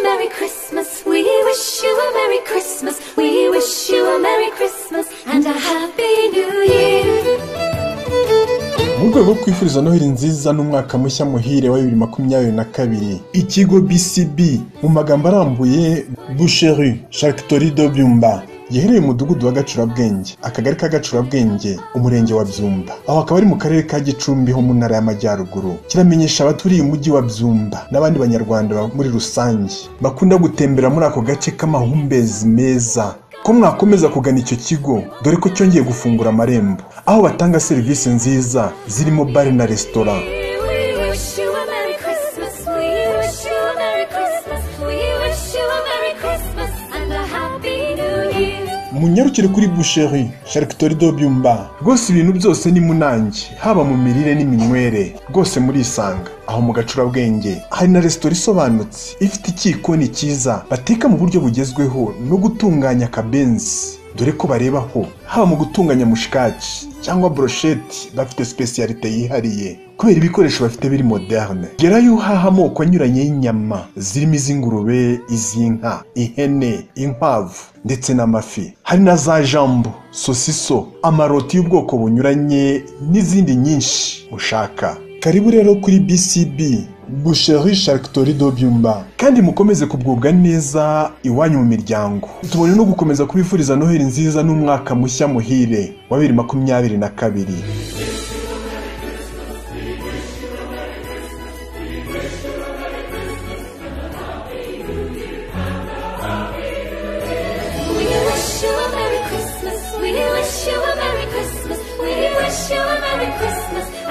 Merry Christmas. We wish you a Merry Christmas. We wish you a Merry Christmas and a Happy New Year. mu rwego rwo kwifuriza noheli nziza n'umwaka mushya muhire wa bibiri makumyabiri na kabiri ikigo bcb mu magambo arambuye boucheru charcuterie de byumba giherereye mu mudugudu wa gacurabwenge akagari ka gacurabwenge umurenge wa byumba aho akaba ari mu karere ka gicumbi ho mu ntara y'amajyaruguru kiramenyesha abaturiye umujyi wa byumba n'abandi banyarwanda ba- muri rusange bakunda gutembera muri ako gace k'amahumbezi meza ko mwakomeza kugana icyo kigo dore ko cyongeye gufungura amarembo aho batanga serivisi nziza zirimo bare na resitora We wish you a Merry Christmas. We wish you a Merry Christmas. We wish you a Merry Christmas and a Happy New Year. munyarukire kuri boucheri charcuterie do byumba rwose ibintu byose ni munange haba mu mirire n'iminywere rwose murisanga aho mu gacurabwenge hari na resitora isobanutse ifite ikikoni cyiza bateka mu buryo bugezweho no gutunganya akabenzi dore ko barebaho haba mu gutunganya mushikaki cyangwa brosheti bafite sipesiyalite yihariye kubera ibikoresho bafite biri moderne gerayo uhaha amoko anyuranye y'inyama zirimo iz'ingurube iz'inka ihene inkwavu ndetse n'amafi hari na za jambo sosiso amaroti y'ubwoko bunyuranye n'izindi nyinshi ushaka karibu rero kuri bcb boucherie charcuterie do byumba kandi mukomeze kubwubwa neza iwanyu mu miryango tubone no gukomeza kubifuriza noheli nziza n'umwaka mushya muhire wa bibiri makumyabiri na kabiri We wish you a Merry Christmas. We wish you a Merry Christmas. We wish you a Merry Christmas